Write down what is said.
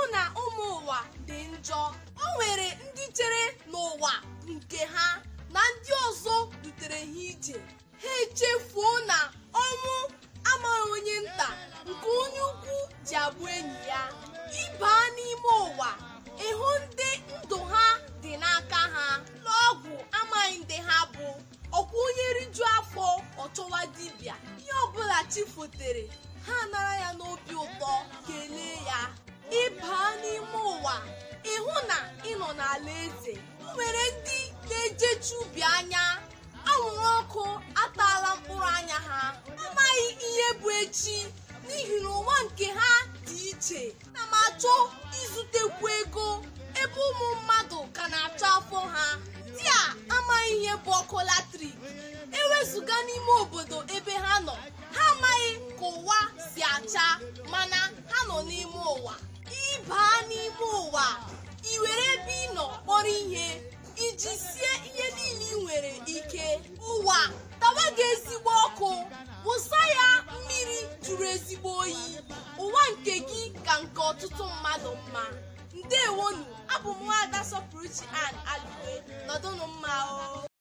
na ụmụ ụwa dị njọ o nwere ndị chere n'ụwa nke ha na ndị ọzọ dutere ha ije ha echefuo na ọnwụ amaghị onye nta nke onye ukwu ji abụ enyi ya ịbaa n'ime ụwa ịhụ ndị ndụ ha dị n'aka ha n'ọgwụ amaghị ndị ha bụ ọkwa onye riju afọ ọchọwa dibịa ihe ọbụla chi fotere ha nara ya n'obi ụtọ kelee ya ịbaa n'ime ụwa ịhụ na ịnọ n'ala eze o nwere ndị na-ejechi ubi anya anwụrụ ọkụ ataala mkpụrụ anya ha amaghị ihe bụ echi n'ihi na ụwa nke ha dị iche na m achọ ịzụtekwu ego ebe ụmụ mmadụ ka na-achọ afọ ha ndị a amaghị ihe bụ ọkụ latrik ewezụga n'ime obodo ebe ha nọ ha amaghị ka ụwa si acha mana ha nọ n'ime ụwa ịbaa n'ime ụwa ị were ebe ị nọ kpọrọ ihe iji sie ihe niile ị nwere ike ụwa tawa gị ezigbo ọkụ wụsa ya mmiri jụrụ ezigbo oyi ụwa nke gị ka nke ọtụtụ mmadụ mma ndewonu abụ m nwaada sọpụrụchi an alụwe nọdụnụ mma o